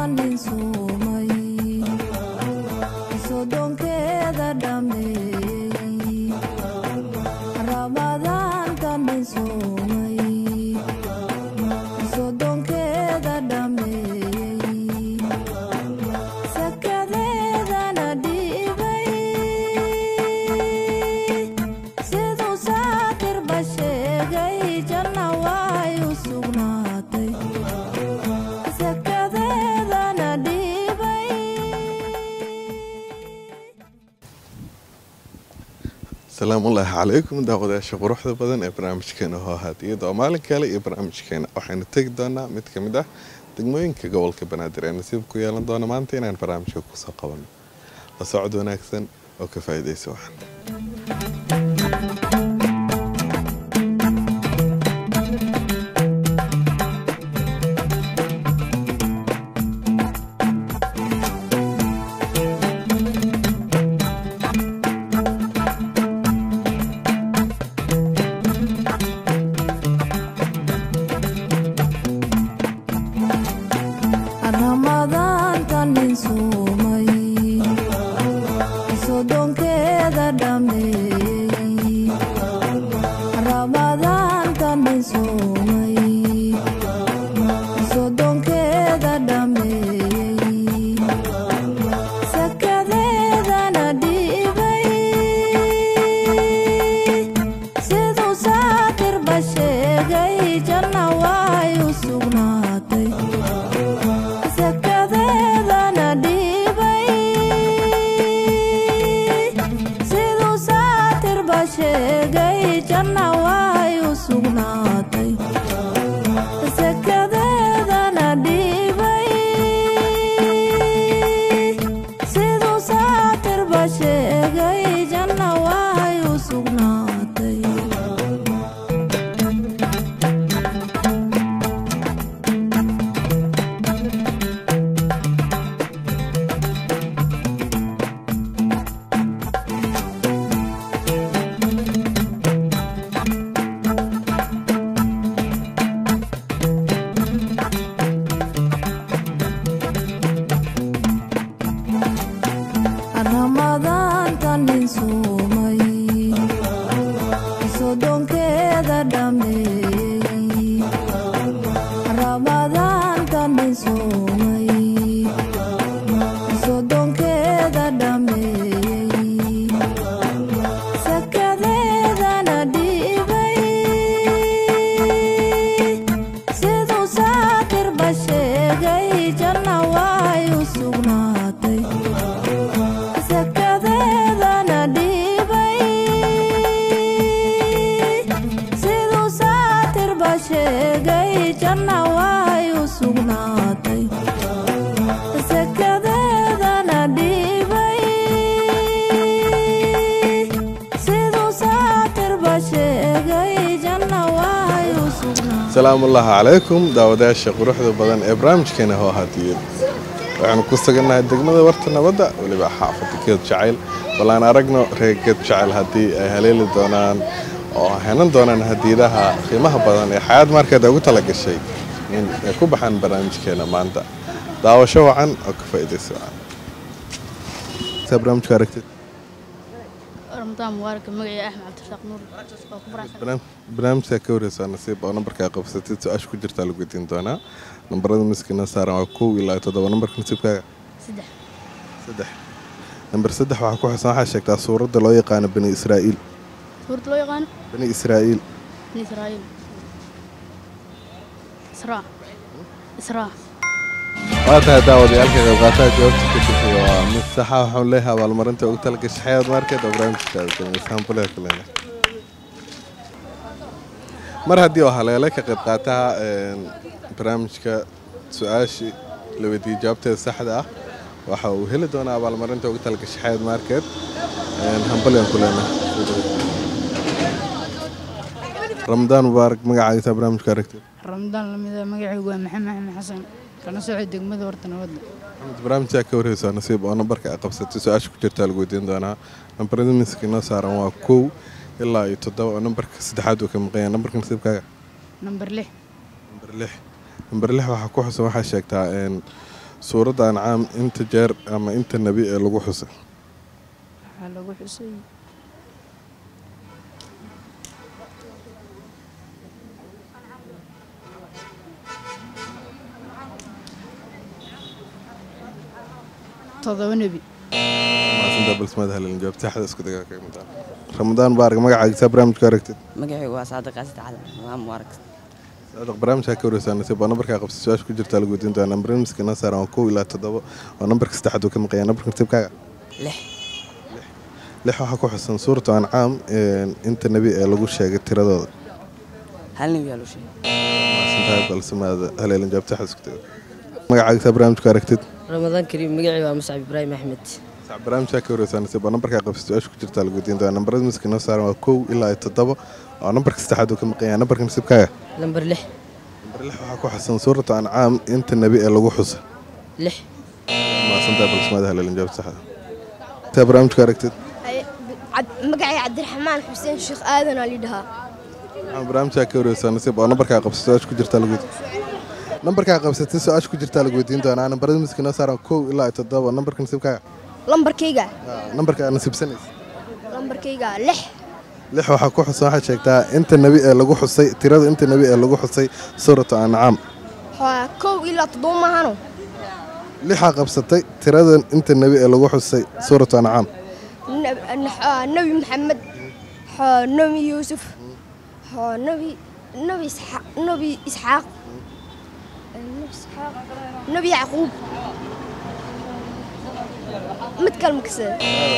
nin suumay sodonkeeda dhameeyey ramadaanta nin suumay sodonkeeda dhameeyey sakadeedana dhiibay siduu saatirba sheegay janna way u sugnaatay sakadeedana dhiibay asalaamullaahi calaykum daawadayaasha quruxda badan ee barnaamijkeena hoo haadiyada oo maalin kale iyo barnaamijkeena waxaynu tegi doonaa mid ka mid ah degmooyinka gobolka banaadir ee nasiib ku yeelan doona maanta inaan barnaamijka kusoo qabanno la socod wanaagsan oo ka faa'iidaysa waxan ramadaanta nin suumay sodonkeeda dhameeyey ramadaanta nin suumay sodonkeeda dhameeyey sakadeedana dhiibay siduu saatirba sheegay janna way u sugnaatay sakadeedana dhiibay siduu saatirba sheegay janna way u sugnaatay sakadeedana dhiibay siduu saatirba sheegay janna way u sugnaatay ramadaanta nin suumay sodonkeeda dhameeyey ramadaanta nin suumay sodonkeeda dhameeyey sakadeedana dhiibay siduu saatirba sheegay janna way u sugnaatay sakadeedana dhiibay siduu saatirba sheegay janna way u sugnaatay sakadeedana dhiibay siduu saatirba sheegay janna way u sugnaatay asalaamullaahi calaykum daawadayaasha quruxda badan ee barnaamijkeena hoo haadiyad waxaanu ku sugannahay degmada warta nabadda weliba xaafadda geed jacayl bal aan aragno reer geed jacayl haddii ay haleeli doonaan oo henan doonaan hadiidaha qiimaha badan ee xayaad markeed ugu tala gashay in ay ku baxaan barnaamijkeena maanta daawasho wacan oo ka faa'iidaysa wacan Saa barnaamijka aragtid رمضان مبارك مقعي أحمد عبد الرزاق نور وكبر barnaam- barnaamijka ka wareysaa nasiib oo nambarkaa qabsatid su-aasha ku jirtaa lagu weydiin doonaa nambarada miskiina saaran waa kow ilaa toddoba nambarka nasiibkaaga سدح saddex nambar saddex waxaa ku xusan waxaa sheegtaa suuradda loo yaqaano bani israa'iil سورة لو يقان bani israa'iil من إسرائيل إسراء إسراء waa tahay daawadayaalka qaybqaataha jawaabta ka jirtay waa mid saxa waxaan leeyahay abaalmarinta ugu talagashay xayaad markeed oo barnaamijkaada kamidsaanbuleha kulena mar haddii oo haleelay ka qayb qaataha een, barnaamijka su-aashii la weydiiyey jawaabteeda saxda ah waxa uu heli doonaa abaalmarinta ugu talagashay xayaad markeed hambalyan kulena ramadaan mubaarak magacaagiisa barnaamijka aragtid ramadaan lamida magacaygu waa maxamed axmed xasan kana socod degmada warta nabadda maxamed barnaamijkaa ka warheysaa nasiib oo nambarka ay qabsatay su-aasha ku jirtaa lagu weydiin doonaa nambarada miiska inoo saaran waa kow ilaa iyo toddoba oo nambarka saddexaad uu ka maqan yahay nambarka nasiibkaaga namber lix nambar lix nambar lix waxaa ku xusan waxaa sheegtaa een, suuradda ancaam inta jeer ama inta nebi ee lagu xusay waxaa lagu xusay todoba nebi maasinta balsmada halin jawaab saxda isku dagaa kaga mid ah ramadaan baarak magacaagisaa barnaamijka aragtid magacaygu waa saadiq qaasid cali waa mubarak saadiq barnaamijkaa ka wareysaa nasiib waa nambarkaa qabsa su-aasha ku jirtaa lagu weydiin doonaa nambar miska noo saaran waa kow ilaa toddoba oo nambarka saddexaad uu ka maqaya nambarka nasiibkaaga lix lix waxaa ku xusan suuratu ancaam inta nebi ee lagu sheegay tiradooda hal nebi yaa loo sheegay maasintahay balsamaada haleelin jawaab saxda isku dagaa magacaagisaa barnaamijka aragtid ramadaan kariim magacii waa muscab ibraahim axmed sax barnaamijkaa ka wareysaa nasiib waa nambarkaa qabsa su-aasha ku jirtaa lagu weydiin doonaa nambarada miska noo saaran waa kow ilaa iyo toddoba oo nambarka saddexaad uu ka maqaya nambarka nasiibkaaga lambar lix nambar lix waxaa ku xusan suuratu ancaam inta nebi ee lagu xusa lix maasantaa balsamaada haleelin jawaab saxda taa barnaamijka aragtid magacay cabdiraxmaan xuseen sheekh aadan aa lidhahaa waxaan barnaamijkaa ka wareysaa nasiib oo nambarkaa qabsa su-aasha ku jirtaa lagu weydiin nambarkaa qabsatay su-aasha ku jirtaa lagu weydiin doonaa nambarada miska noo saaran kow ilaa iyo toddoba nambarka nasiibkaaga lambarkayga nambarka aad nasiibsanaysa lambarkayga lix lix waxaa ku xusan waxaad sheegtaa inta nebi ee lagu xusay tirada inta nebi ee lagu xusay suuratu ancaam waa kow ilaa toddoba maahano lixaa qabsatay tirada inta nebi ee lagu xusay suuratu ancaam Nab- nax- ah, nebi maxamed xoo nebi yuusuf xoo nebi nebi isxaaq nebi isxaaq nebi isxaaq nebi yacquub mid kale makasada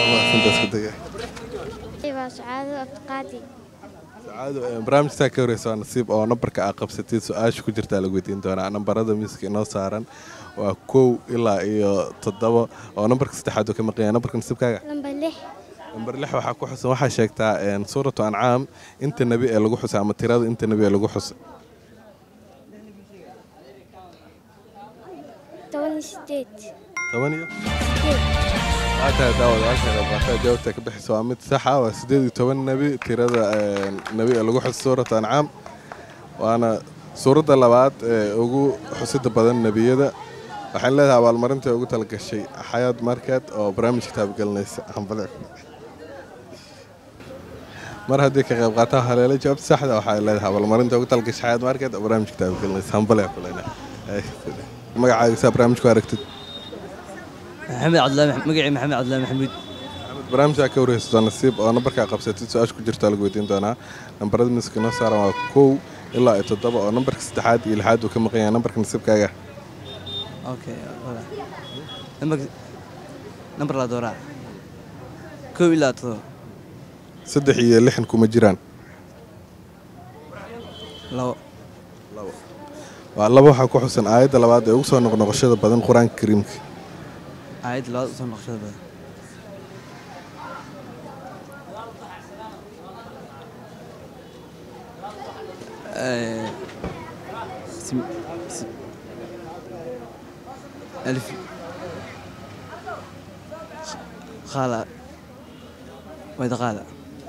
waa sacaado abdiqaadi sacaado ee barnaamijtaa ka wareysa waa nasiib oo nambarka aad qabsatay su-aasha ku jirtaa lagu weydiin doonaa nambarada miiska inoo saaran waa kow ilaa iyo toddoba oo nambarka saddexaad uu ka maqanya nambarka nasiibkaaga lambar lix nambar lix waxaa ku xusan waxaa sheegtaa een, suuratu ancaam inta nebi ee lagu xusay ama tirada inta nebi ee lagu xusay toban iyo sideed toban iyo sideed waataa daawadayaasha qaybqaataa jawaabta ka bixisa waa mid sax ah waa sideed iyo toban nebi tirada een, nebi ee lagu xusay suuratu ancaam waana suuradda labaad ee ugu xusida badan nebiyada waxaan leedahay abaalmarinta ugu talagashay xayaad market oo barnaamij kitaabgelinaysa hambale mar haddii ka qayb qaataa haleelo jawaabta saxda waxay leedahay abaalmarinta ugu talagashay xayaad market oo barnaamij kitaabgelinaysa hambale kulena magacaaga saa barnaamijku aragtid maxamed cabdilaahi magacii maxamed cabdilaahi maxamuud barnaamijkaa ka wareysato nasiib oo nambarkaa qabsatid su-aasha ku jirtaa lagu weydiin doonaa nambarada miska noo saaran waa kow ilaa iyo toddoba oo nambarka saddexaad iyo lixaad uu ka maqan yahay nambarka nasiibkaaga okay nambarka nambar laa dooraa kow ilaa todoba saddex iyo lixan kuma jiraan labo waa laba waxaa ku xusan aayadda labaad ee ugu soo noqnoqoshada badan qur-aanka kariimka aayadda labaad usoo noqoshada badan Eh, sim- sim- ألف خالة وإذا قال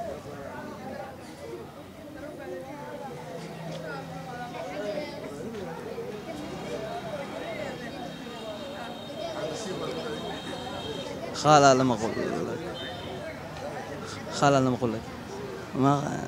خالة لما أقول لك خالة لما أقول لك ما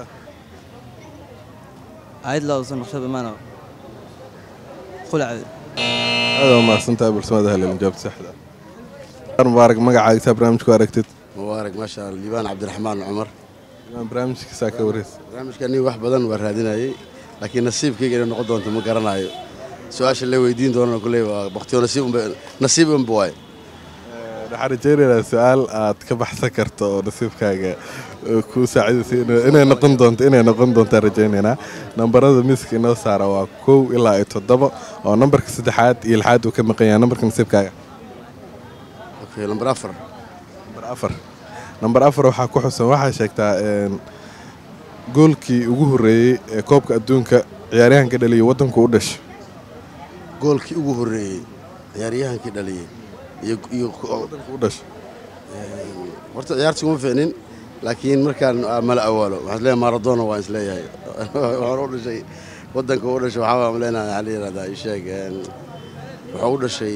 عيد لو صنع شبه ما أنا قول عيد aada waa mahadsantahay balsamada haleelin jawaabta saxda ah mubaarak magacaaga saa barnaamijku aragtid mubaarak maasha allah liibaan cabdiraxmaan cumar imaan barnaamijka saa ka wareysa barnaamijka nin wax badan waa raadinayay laakiin nasiibkayga inay noqon doonto ma garanayo su-aasha la weydiin doonana kuley waa baktiyo nasiib unba nasiib unba waaye waxaan rajaynaynaa su-aal aad ka baxsan karto oo nasiibkaaga ku saacidaysa inay- inay noqon doonto inay noqon doontaan rajaynaynaa nambarada miiska inoo saara waa kow ilaa iyo toddoba oo nambarka saddexaad iyo lixaad uu ka maqan yahay nambarka nasiibkaaga okay lambar afar nambar afar nambar afar waxaa ku xusan waxaa sheegtaa een, goolkii ugu horreeyey ee koobka adduunka ciyaaryahanka dhaliya waddanku u dhashay goolkii ugu horreeyey ciyaaryahankii dhaliyey iyo iyo waddanku u dhashay horta ciyaarta kuma fiicnin laakiin markaan aa mala awaalo waxaan isleeyahay maradona waan isleeyahay waxaan u dhashay waddanka u dhashay waxaa waan leenahay waxaa la yidhahdaa ii sheeg een, wuxuu u dhashay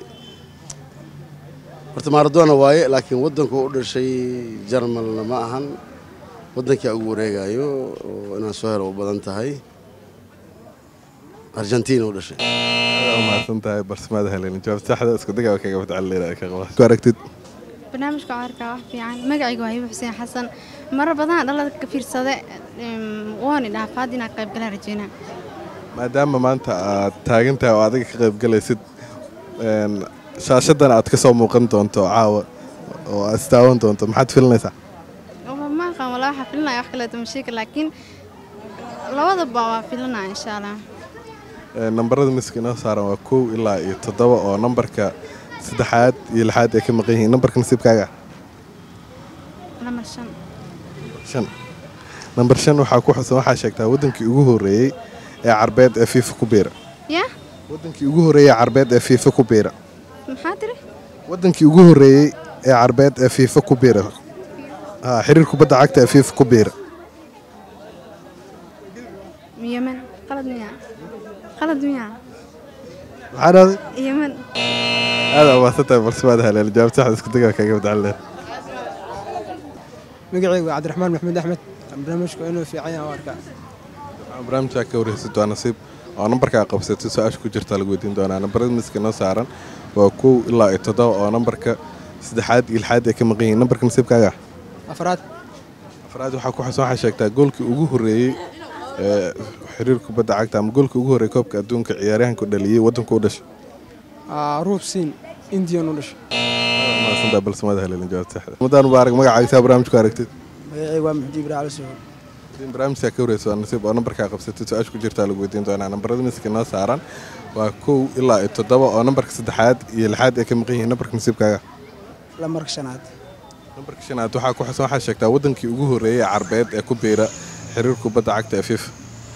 horta maradona waaye laakiin waddanku u dhashay jarmalna ma ahan waddankaa ugu wareegayo oo inaan soo helo u badan tahay argentina u dhashay mahadsan tahay barsimaada helen jawaab saxda isku dagaa kaga fadcalina ka qaba ku aragtid barnaamijka caarka wax fiican magacaygu waa hibo xuseen xasan marar badan dhalada ka fiirsade waani dhaafaad inaa qayb galaan rajeynaa maadaama maanta aad taagan tahay oo adiga ka qayb galaysid een, shaashadan aad ka soo muuqan doonto caawa oo aad istaawan doonto maxaad filinaysaa ma aqaan walaa waxaa filinaya wax kaleeto mashiika laakiin labadaba waa filinaya insha allah Een, nambarada miska inoo saaran waa kow ilaa iyo toddoba oo nambarka saddexaad iyo lixaad ay ka maqan yihiin nambarka nasiibkaaga namar shan shan nambar shan waxaa ku xusan waxaa sheegtaa waddankii ugu horreeyey ee carbeed ee fiifa ku biira ya waddankii ugu horreeyey ee carbeed ee fiifa ku biira maxaa tiri waddankii ugu horreeyey ee carbeed ee fiifa ku biira ha xiriir kubadda cagta ee fiifa ku biira yemen qalad miya qalad miya maxaa dhahday yemen aad amaasantahay barsimaad haleel jawaab saxda isku dagaa kaga fadcaleen magacaygu waa cabdiraxmaan maxamed axmed barnaamijku inuu fiican yahay u arkaa barnaamijkaa ka warheysid waa nasiib oo nambarkaa qabsatay su-aasha ku jirtaa lagu weydiin doonaa nambarada miska noo saaran waa kow ilaa iyo toddoba oo nambarka saddexaad iyo lixaad ay ka maqan yihiin nambarka nasiibkaaga afraad afraad waxaa ku xusan waxaa sheegtaa goolkii ugu horreeyey ee xiriir kubadda cagta ama goolkii ugu horreeyey koobka adduunka ciyaaryahanku dhaliyey waddanku u dhashay Aa, ruub siin indian u dhashay maasantaa balsamada haleelin jawaab saxda mudaan mubaarak magacaagisaa barnaamijku aragtid magacaygu waa maxdi ibrahim cali suhul in barnaamijkaa ka wareyso waa nasiib oo nambarkaa qabsatay su-aasha ku jirtaa lagu weydiin doonaa nambarada miska noo saaran waa kow ilaa iyo toddoba oo nambarka saddexaad iyo lixaad ay ka maqan yihiin nambarka nasiibkaaga lamarka shanaad nambarka shanaad waxaa ku xusan waxaa sheegtaa waddankii ugu horreeyey ee carbeed ee ku biira xiriir kubadda cagta ee fifa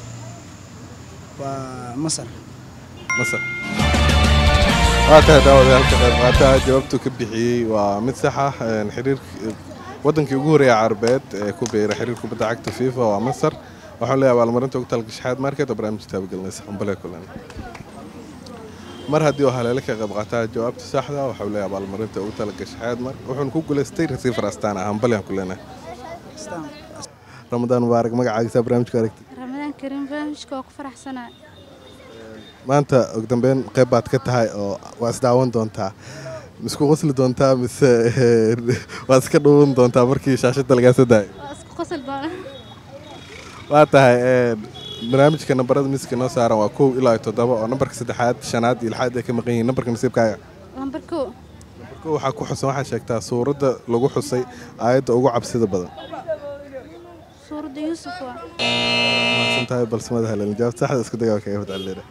waa masar masar waa tahay daawadayaal ka qayb qaataha jawaabtuu ka bixiyey waa mid sax ah een, xiriir waddankii ugu horreeyay carbeed ee ku biira xiriir kubadda cagta fifa waa masar waxaan leeyahay abaalmarinta ugu talgashay xaad market oo barnaamijka taabagelinaysa hambalee kulan mar haddii uu haleele ka qayb qaataa jawaabta saxda waxau leeyahay abaalmarinta ugu talagashay xaad mar wuxuuna ku guulaystay receiver astaan ah hambaleen ku leenahay ramadaan mubaarak magacaagisaa barnaamijka aragtid ramadaan kariim barnaamijka waa ku faraxsanaa maanta og dambeyn qayb baad ka tahay oo waa isdaawan doontaa misku qosli doontaa mise waad iska dhuwan doontaa markii shaashada lagaa soo daayay waa isku qosol doona waa tahay een, barnaamijka nambarada miska noo saaran waa kow ilaa iyo toddoba oo nambarka saddexaad shanaad iyo lixaad ay ka maqan yihiin nambarka nasiibkaaga lambar kow kow waxaa ku xusan waxaa sheegtaa suuradda lagu xusay aayadda ugu cabsida badan suuradda yuusuf waa mahadsan tahay balsamada haleelin jawaab saxda isku dagaa kaga fadcalina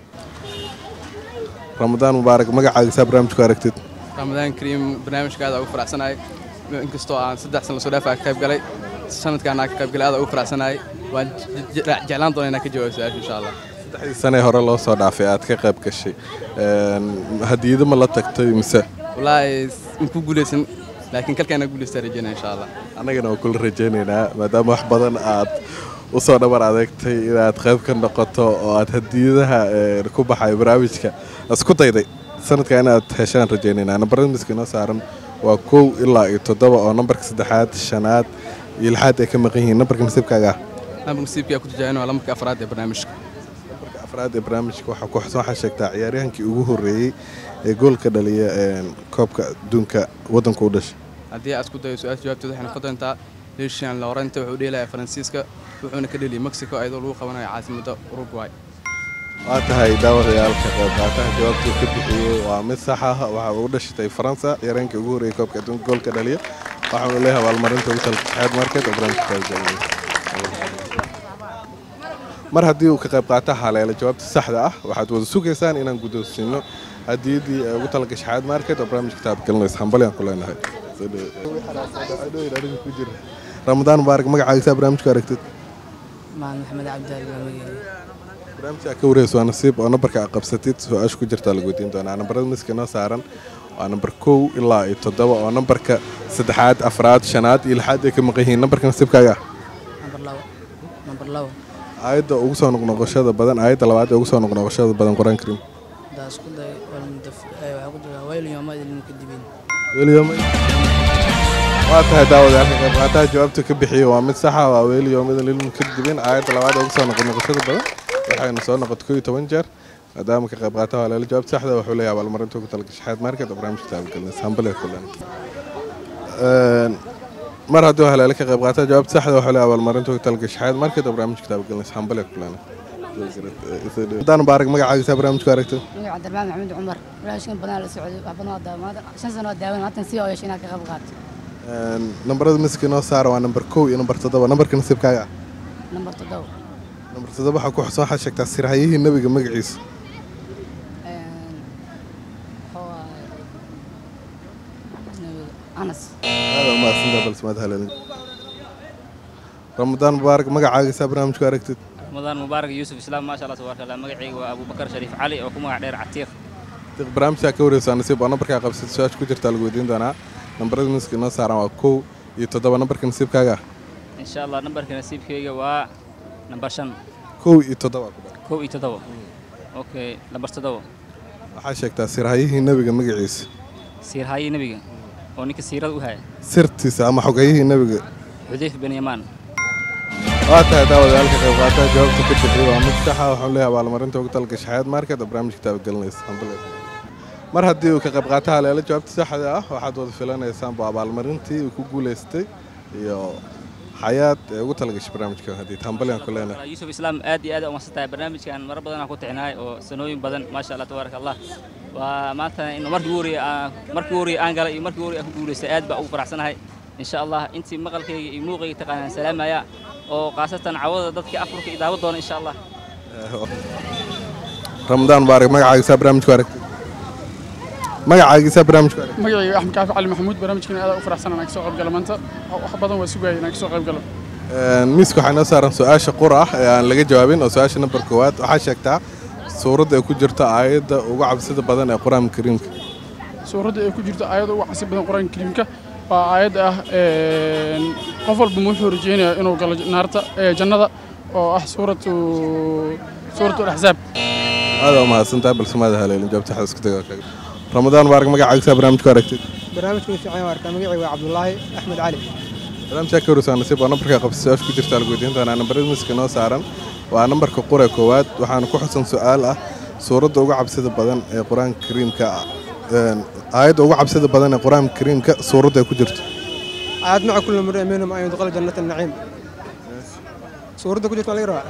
ramadaan mubaarak magacaagisaa barnaamijku aragtid ramadaan kariim barnaamijka aad ugu faraxsanahay inkastoo aan saddex san lasoo dhaafaa ka qayb galay sanadkaan aan ka qayb galay aad ugu faraxsanahay waan je- je- jeclaan doonaa inaan ka jawaabo su-aasha insha allah saddexdii sanee hore loo soo dhaafay aad ka qayb gashay Een, hadiyado ma la tagtay mise wallaahi ma ku guulaysan laakiin kalkaana guulaystaa rajeynaya insha allah annagana waa kula rajaynaynaa maadaama wax badan aad u soo dhabar adeegtay inaad qayb ka noqoto oo aad hadiyadaha een, ku baxay barnaamijka isku dayday sanadka inaad heshaan rajaynaynaa nambarada miska inoo saaran waa kow ilaa iyo toddoba oo nambarka saddexaad shanaad iyo lixaad ay ka maqan yihiin nambarka nasiibkaaga ah nambarka nasiibka ku tijaabin waa lambarka afraad ee barnaamijka afraad ee barnaamijka waxaa ku xusan waxaa sheegtaa ciyaaryahankii ugu horreeyey ee goolka dhaliya een, koobka adduunka waddanka u dhashay haddii aad isku dayo su-aasha jawaabteeda waxay noqon doontaa heshian laurente wuxuu dheelayaa faransiiska wuxuuna ka dheliyay mexico iyadoo lagu qabanayo caasimadda uruguay waa tahay daawadayaal ka qayb qaataha jawaabtuu ka bixiyey waa mid sax ah waxa uu dhashatay faransa ciyaaryahankii ugu horreeyey koobka adduunka goolka dhaliya waxaanu leeyahay abaalmarinta ugu talkaxeed market oo barnaamijka taageeraya mar haddii uu ka qayb qaata haleela jawaabta saxda ah waxaad wada sugaysaan inaan guddoonsiino hadiyadii ee ugu talagashay xaad market oo barnaamijka taabgelinaysa hambalyaan ku leenahay Soo dhawo- ramadaan mubaarak magacaagisaa barnaamijku aragtid maan maxamed cabdiali baa magacayga barnaamijka ka wareyso waa nasiib oo nambarka aad qabsatid su-aasha ku jirtaa lagu weydiin doonaa nambarada miska noo saaran waa nambar kow ilaa iyo toddoba oo nambarka saddexaad afraad shanaad iyo lixaad ay ka maqan yihiin nambarka nasiibkaaga nambar labo nambar labo aayadda ugu soo noqnoqoshada badan aayadda labaad ee ugu soo noqnoqoshada badan qur-aan kariim daa isku day walmudaf waxaa ku jira wayl yoomad ilmukadibiin weliyoomay waa tahay daawadayaalka qayb qaataha jawaabta ka bixiya waa mid saxa waa weliyoomada lilmukadibin aayadda labaad ee ugu soo noqon noqoshada badan waxayna soo noqotay koo iyo toban jeer maadaama ka qayb qaataha waa leela jawaabta saxda wuxuu leeyahay abaalmarinta ugu talagashay xayaat market oo barnaamijka taabagelnay sambale kulan mar haddii haleele ka qayb qaataha jawaabta saxda wuxuu leeyahay abaalmarinta ugu talagashay xayaat market oo barnaamijka taabagelnay sambale kulan haddaan baarak magacaagisaa barnaamijku aragtay magaca cabdirmaan maxamed cumar walaashan badan la socday wax badan waa daawan shan sano waa daawan maatan si oo yeeshay inaad ka qayb qaato nambarada miska inoo saara waa nambar kow iyo nambar toddoba nambarka nasiibkaaga ah nambar toddoba nambar toddoba waxaa ku xusan waxaad sheegtaa sirhayihii nebiga magaciisa anas aada umahadsantaha balse maad haleelin ramadaan mubaarak magacaagisaa barnaamijku aragtid رمضان مبارك يوسف اسلام ما شاء الله تبارك الله مقعي وابو بكر شريف علي oo ku magac dheer catiiq barnaamijkaa ka wareysaa nasiib waa nambarkaa qabsad su-aasha ku jirtaa lagu weydiin doonaa nambarada miska inoo saaran waa kow iyo toddoba nambarka nasiibkaaga ah in sha allah nambarka nasiibkayga waa nambar shan kow iyo toddoba kow iyo toddoba okay nambar toddoba waxaa sheegtaa sirhayihii nebiga magaciisa siirhaayii nebiga oo ninka siirada u haya sirtiisa ama xogayihii nebiga xudayf bin yamaan waa tahay daawadayaalka qayb qaataha jawaabta ka bixiyay waa mid saxa waxaan leeyahay abaalmarinta ugu talagashay xayaat market oo barnaamijka taabagelinaysa hambale mar haddii uu ka qayb qaataha leela jawaabta saxda ah waxaad wada filanaysaan bu abaalmarintii uu ku guulaystay iyo xayaat ee ugu talagashay barnaamijka haddii hambaliyan ku leenahay yuusuf islaam aad iyo aad umasan tahay barnaamijkan mara badan aan ku tixinahay oo sanooyin badan maasha allah tabaaraka allah waa maanta in markii ugu horreeyay aan markii ugu horreeyay aan galay iyo markii ugu horreeyay aan ku guulaystay aad baa ugu faraxsanahay insha allah intii maqalkayga iyo muuqayga taqaanaan salaamaya oo khaasatan cawada dadka afurka iyo daawo doona insha allah ramadaan mubaarak magacaagisaa barnaamijku aragtay magacaagisaa barnaamijku aragtay magacayga axmed kaafi cali maxamuud barnaamijkan aad u faraxsan inaan kasoo qayb galo maanta wax badan waa sugaya inaan kasoo qayb galo miiska waxaa inoo saaran su-aasha qura ah ee aan laga jawaabin oo su-aasha nambar koowaad waxaa sheegtaa suuradda ay ku jirto aayadda ugu cabsida badan ee qur-aanka kariimka suuradda ay ku jirto aayadda ugu cabsi badan qur-aanka kariimka waa aayad ah qof walba wuxuu rajeynayaa inuu galo naarta jannada oo ah suuratu suuratu alaxzaab aada u mahadsantahay balse maada haleelin jawaabta xada isku daga kaga ramadaan mubaarak magacaagisaa barnaamijku aragtid barnaamijku fiican waa arkaa magacii waa cabdulaahi axmed cali barnaamijkaa ka wareysaa nasiib waa nambarkaa qabsa su-aasha ku jirta lagu weydiin doonaa nambarada miska inoo saaran waa nambarka qura koowaad waxaana ku xusan su-aal ah suuradda ugu cabsida badan ee qur-aanka kariimka ah aayadda ugu cabsida badan ee qur-aanka kariimka suuradda ay ku jirto aayad maca kulli mri minhum an yudqala jannata naciim suuradda ku jirto waa laga rabaa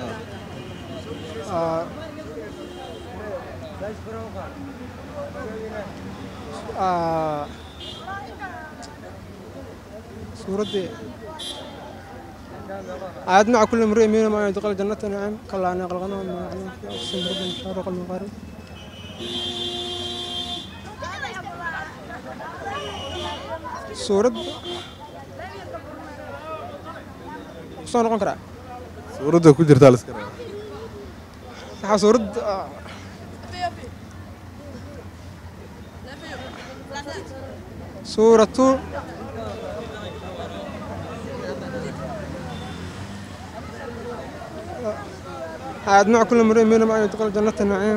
suuraddii aayad maca kulli mri minhum an yudqala jannata naciim kalaa ana qalqanahum min aclam fi aqsim rabbin shaaruq almaqaarib suurad soo noqon karaa suuradda ku jirtaa la iska rabaa waxaa suurad suuratu aayad maca kulli mri minhum an yudqala jannata naciim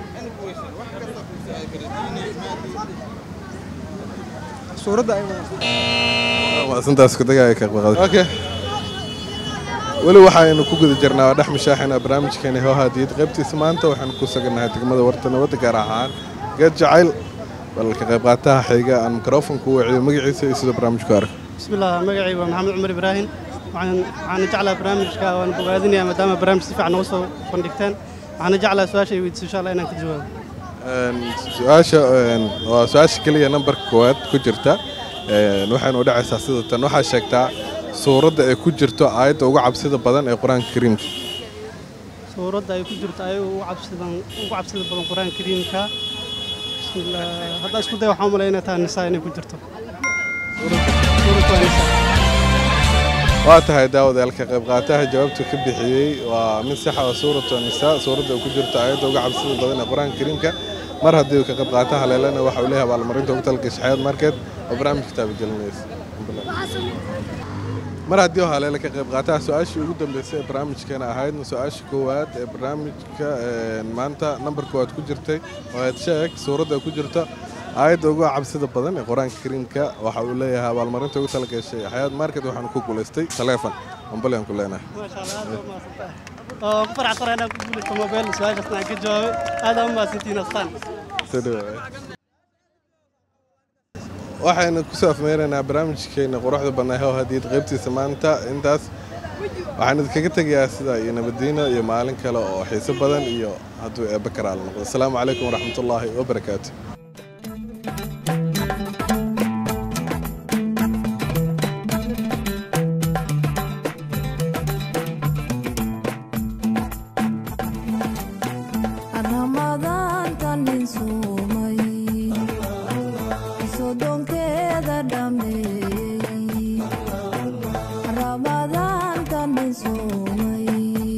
suuradda ay maasantaas ku dagaya ka qaqad okay weli waxaynu ku guda jirnaa dhex mashaaxina barnaamijkeena hoo hadiyad qaybtiisa maanta waxaanu ku sugannahay degmada warta nabadda gaar ahaan geed jacayl bal ka qayb qaataha xiga aan mikrofonku waciyo magaciisa iyo sida barnaamijku arag بسم الله مقعي ومحمد عمر إبراهيم وعن عن جعل برامج كا وأنا بقادني ما دام برامج سفع نوصل فندقتين وعن جعل سؤال شيء ويدس إن شاء الله أنا كجواب su-aasha waa su-aasha keliya nambarka koowaad ku jirta waxaynu u dhacaysaa sida tan waxaa sheegtaa suuradda ay ku jirto aayadda ugu cabsida badan ee qur-aanka kariimka سورة أي كجرت أي وعبسد وعبسد بدن القرآن الكريم كا بسم الله هذا اسمه ده وحامل أنا تان النساء إني كجرته سورة النساء waa tahay daawadayaal ka qayb qaataha jawaabtu ka bixiyey waa mid saxa oo suuratu nisaa suuradda ay ku jirto aayadda uga cabsida badan ee qur-aanka kariimka mar haddii uu ka qayb qaataha leelana waxa uu leeyahay abaalmarinta ugu talgashay xayaad markeed oo barnaamijka taabagelinaysa mar haddii oo haleele ka qayb qaataa su-aashii ugu dambeysay ee barnaamijkeena ahaydna su-aasha koowaad ee barnaamijka een, maanta nambar koowaad ku jirtay oo aad sheeg suuradda ay ku jirto aayadda ugu cabsida badan ee qur-aanka kariimka waxa uu leeyahay abaalmarinta ugu talagashay xayaad market waxaanu ku guulaystay taleefon ambalyan ku leenahay oo ku faraxsan inaan ku guulaysto mobile su-aashaasna aan ka jawaabay aad aa u mahadsantihiin astaan Soo dhawaad. waxaynu kusoo afmeynaynaa barnaamijkeena quruxda badnaa oo hadiyad qaybtiisa maanta intaas waxaan idinkaga tegayaa sida iyo nabadiino iyo maalin kale oo xiiso badan iyo hadduu eebbe karaal noqdo asalaamu calaykum waraxmatullaahi wabarakaatu ramadaanta nin suumay sodonkeeda dhameeyey ramadaanta nin suumay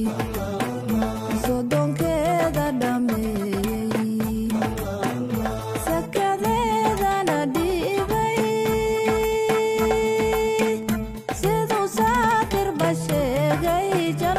sodonkeeda dhameeyey sakadeedana dhiibay siduu saatirba sheegay